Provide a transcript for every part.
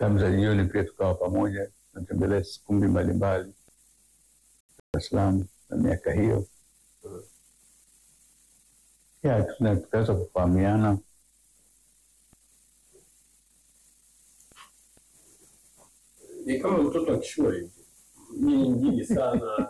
Tamu za jioni pia tukawa pamoja, tunatembelea kumbi mbalimbali Dar es Salaam na miaka hiyo ya tuna- tukaweza kufahamiana. Ni kama mtoto wa kishua hivi, nyinyi mjini sana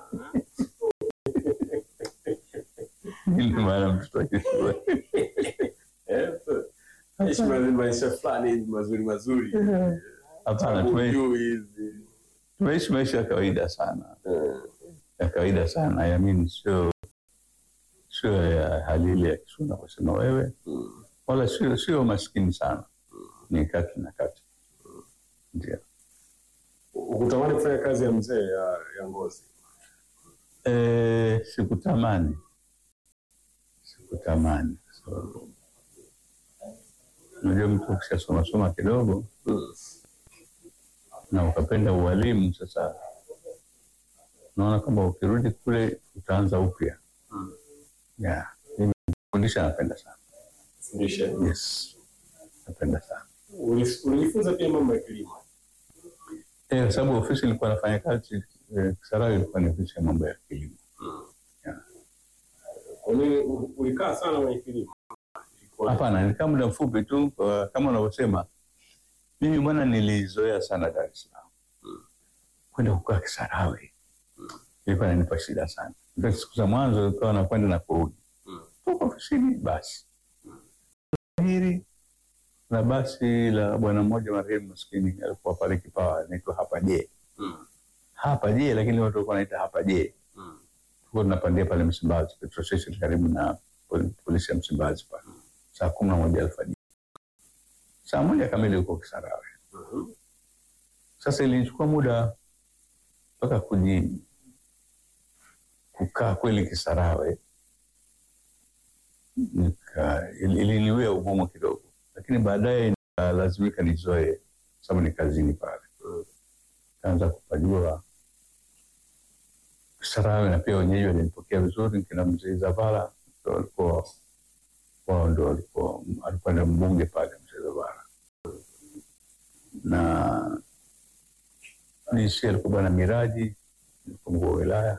Ili maana mtoto wa kishua. Eh, ishi ma- maisha fulani hivi mazuri mazuri, Hapana, Tabu tume- juu hizi tumeishi maisha ya kawaida sana Eh, ya kawaida sana yamin, sio sio ya hali ile ya kisuna kusema wewe, mm. wala sio sio maskini sana, ni kati na kati, ndio. Ukutamani kufanya kazi ya mzee ya, ya ngozi E, sikutamani sikutamani, so, unajua mtu ukishasoma soma kidogo mm. na ukapenda ualimu, sasa unaona kwamba ukirudi kule utaanza upya. Mm. Yeah, mimi kufundisha napenda sana. Fundisha. Yes, napenda sana Uli- Ulijifunza pia mambo ya kilimo eh, kwa sababu ofisi ilikuwa nafanya kazi eh, Kisarawe ilikuwa ni ofisi ya mambo ya kilimo. Yeah. Kwa nini u- ulikaa sana kwenye kilimo? Ilikuwa- Hapana, nilikaa muda mfupi tu, kwa- kama unavyosema mimi bwana, nilizoea sana Dar es Salaam kwenda kukaa Kisarawe ilikuwa inanipa shida sana. Ndio siku za mwanzo ikawa nakwenda na kurudi Mm. toka ofisini basi hili na basi la bwana mmoja marehemu maskini alikuwa pale Kipawa, anaitwa hapa je Mm. hapa je, lakini watu walikuwa wanaita hapa je. Mm. Tulikuwa tunapandia pale Msimbazi, petrol station karibu na pol- polisi ya Msimbazi pale, saa kumi na moja alfajiri, saa moja kamili huko Kisarawe. Mhm. Sasa ilinichukua muda mpaka kuji kukaa kweli Kisarawe, nika ili- iliniwia ugumu kidogo, lakini baadaye nikalazimika nizoe, sababu ni kazini pale, Mm. kaanza kupajua Kisarawe, na pia wenyeji walinipokea vizuri. Kina mzee Zavala ndo walikuwa wao ndo walikuwa alikuwa na mbunge pale mzee Zavala na DC alikuwa bwana Miraji mkuu wa wilaya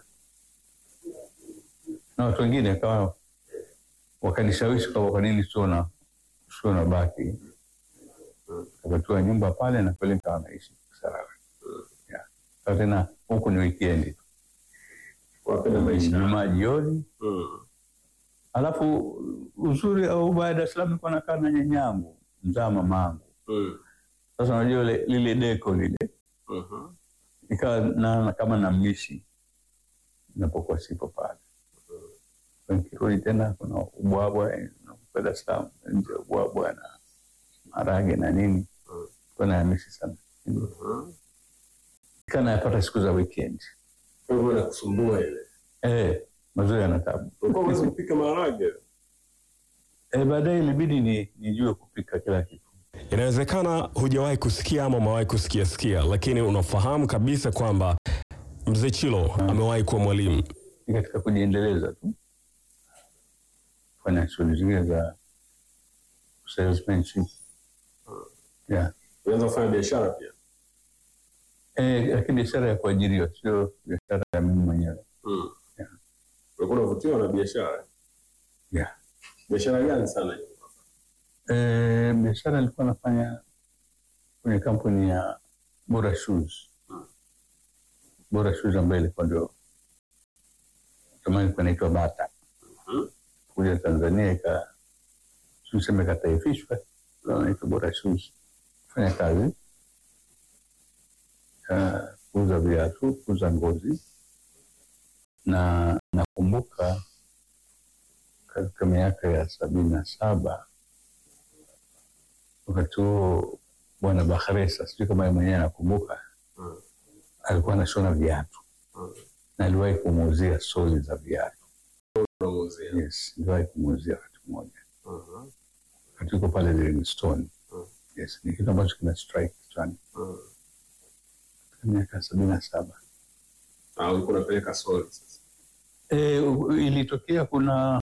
na watu wengine, akawa wakanishawishi kwamba kwa nini sio na sio na baki, kapatiwa nyumba pale na kweli nikawa naishi Kisarawe. Yeah. Sasa tena huku ni wikendi tu, Wapenda maisha. Jumaa jioni, Mm. alafu uzuri au baada ya Dar es Salaam nilikuwa nakaa na nyanyangu mzaa mamangu. Mm. Sasa unajua ile- lile deko lile Mhm. ikawa naona kama namlishi napokuwa sipo pale. Nikirudi tena kuna ubwabwa eh, nakupa Dar es Salaam nje ya ubwabwa na marage na nini, Mm. kwa nayamishi sana Mhm. kana yapata siku za weekend. Kwa hivyo inakusumbua ile. Eh, mazuri yana tabu. Ulikuwa huwezi kupika maharage. Eh, baadaye ilibidi ni nijue kupika kila kitu. Inawezekana hujawahi kusikia ama umewahi kusikia sikia, lakini unafahamu kabisa kwamba mzee Chilo amewahi kuwa mwalimu. Ni katika kujiendeleza tu, kufanya shughuli zingine za salesmanship. Yeah. Ulianza kufanya biashara pia. Eh, lakini biashara ya kuajiriwa sio biashara ya mimi mwenyewe. Mm. Yeah. Ulikuwa unavutiwa na biashara. Yeah. Biashara gani sana hiyo? Eh, biashara nilikuwa nafanya kwenye kampuni ya Bora Shoes. Bora Shoes ambayo ilikuwa ndio zamani ilikuwa inaitwa Bata. Mhm. Kuja Tanzania ika tuseme ikataifishwa, ndio inaitwa Bora Shoes. Fanya kazi ya kuuza viatu, kuuza ngozi, na nakumbuka katika miaka ya sabini na saba wakati huo bwana Bakhresa, sijui kama yeye mwenyewe anakumbuka, Mm. alikuwa anashona viatu Mm. na aliwahi kumuuzia soli za viatu. Unamuuzia. Yes, niliwahi kumuuzia wakati mmoja, Mhm. wakati uko pale Livingstone. Mm. Yes, ni kitu ambacho kina strike kichwani Mm. katika miaka sabini na saba. Ah, ulikuwa unapeleka soli sasa. E, ilitokea kuna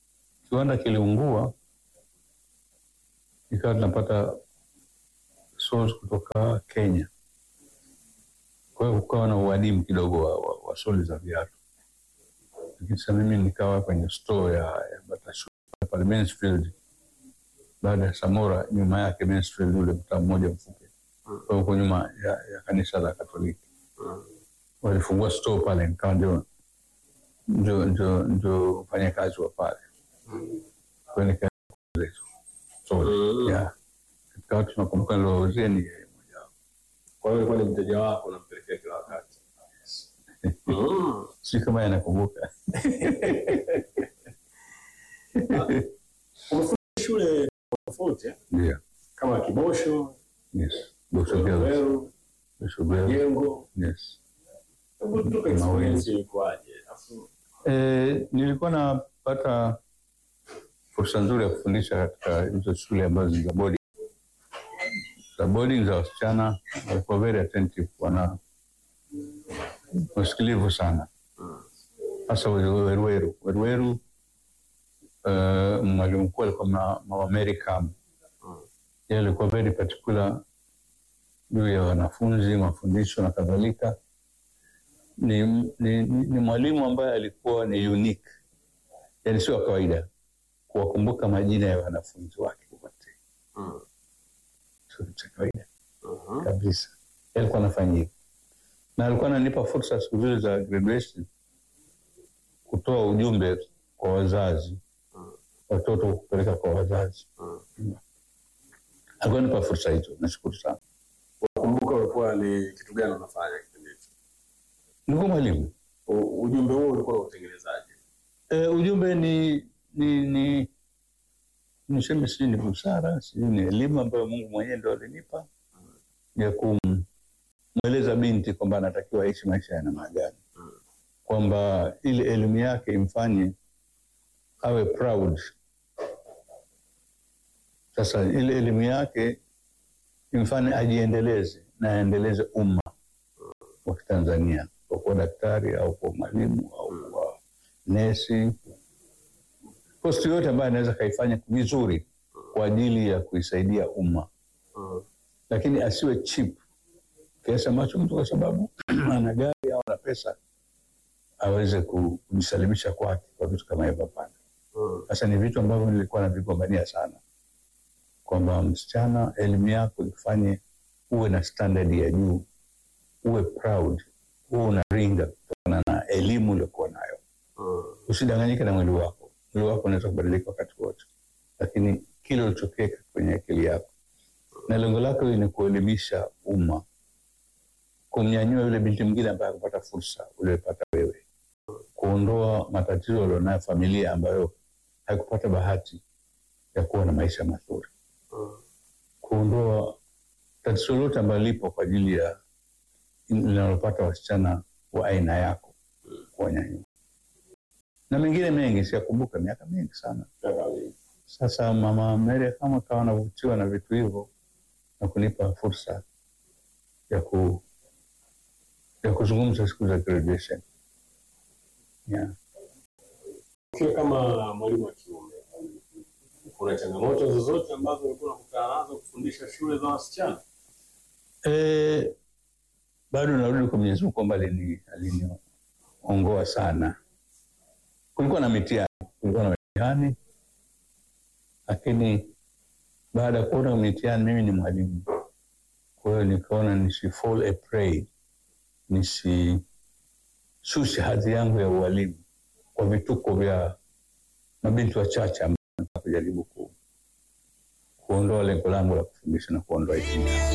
kiwanda kiliungua, ikawa tunapata soles kutoka Kenya. Kwa hiyo kukawa na uadimu kidogo wa, wa, wa soli za viatu, lakini sasa mimi nikawa kwenye store ya, ya Batashu pale Mansfield, baada ya Samora, nyuma yake Mansfield, ule mtaa mmoja mfupi kwa huko nyuma ya, ya kanisa la Katoliki walifungua store pale, nikawa ndio ndio ndio ndio mfanyakazi wa pale. Kwa hiyo nikauza hizo soli Mm. ya katika watu nakumbuka niliowauzia ni yeye mmoja wapo. Kwa hiyo ilikuwa ni mteja wako unampelekea kila wakati. Mm. sijui kama yanakumbuka. Umefundisha shule tofauti eh? Ndio, kama Kibosho, yes, Boso Girls, Weru, Boso Girls, Jengo. yes. Hebu tupe experience ilikuwaje? Alafu Eh, nilikuwa napata fursa nzuri ya kufundisha katika hizo shule ambazo ni za boarding. Za boarding za wasichana walikuwa very attentive, wana wasikilivu sana, hasa Weruweru. Weruweru eh, mwalimu mkuu alikuwa ma- Mama Mary Kam. Yeye alikuwa very particular juu ya wanafunzi, mafundisho na kadhalika ni, ni, ni, ni mwalimu ambaye alikuwa ni unique, yani sio wa kawaida kuwakumbuka majina ya wanafunzi wake wote, Mm. sio cha kawaida Mhm. kabisa. Yeye alikuwa anafanya hivyo, na alikuwa ananipa fursa siku zile za graduation kutoa ujumbe kwa wazazi, watoto kupeleka kwa wazazi. Alikuwa ananipa fursa hizo, nashukuru sana. Kumbuka ulikuwa ni kitu gani unafanya kipindi hicho? Nilikuwa mwalimu U- Ujumbe huo ulikuwa utengenezaje? E, ujumbe ni ni ni niseme sijui ni busara, sijui ni elimu ambayo Mungu mwenyewe ndo alinipa ya kumweleza binti kwamba anatakiwa aishi maisha ya namna gani, kwamba ile elimu yake imfanye awe proud. Sasa ile elimu yake imfanye ajiendeleze na aendeleze umma wa Kitanzania kwa kuwa daktari au kwa mwalimu au kwa nesi, posti yote ambayo anaweza kaifanya vizuri kwa ajili ya kuisaidia umma, Mm. lakini asiwe cheap kiasi ambacho mtu kwa sababu ana gari au ana pesa aweze ku- kujisalimisha kwake kwa vitu kama hivyo. Hapana. Mm. Sasa ni vitu ambavyo nilikuwa navigombania sana, kwamba msichana, elimu yako ikufanye uwe na standard ya juu, uwe proud, uwe unaringa kutokana na elimu uliokuwa nayo. Mm. Usidanganyike na mwili wako. Mwili wako unaweza kubadilika wakati wote, lakini kile ulichokiweka kwenye akili yako na lengo lako ni kuelimisha umma, kumnyanyua yule binti mwingine ambaye hakupata fursa uliyopata wewe, kuondoa matatizo alionayo familia ambayo haikupata bahati ya kuwa na maisha mazuri, Mm. kuondoa tatizo lote ambalo lipo kwa ajili ya linalopata wasichana wa aina yako, kuwanyanyua na mengine mengi, siyakumbuka, miaka mingi sana. Sasa mama Mary kama kawa anavutiwa na vitu hivyo na kunipa fursa ya ku ya kuzungumza siku za graduation. Yeah. Ukiwa kama mwalimu wa kiume, kuna changamoto zozote ambazo ulikuwa unakutana nazo kufundisha shule za wasichana? E, bado narudi kwa Mwenyezi Mungu kwamba alini- aliniongoa sana. Kulikuwa na mitihani, kulikuwa na mitihani, lakini baada ya kuona mitihani, mimi ni mwalimu, kwa hiyo nikaona nisi fall a prey, nisishushe hadhi yangu ya ualimu kwa vituko vya mabinti wachache ambao nataka kujaribu ku, kuondoa lengo langu la kufundisha na kuondoa elimu.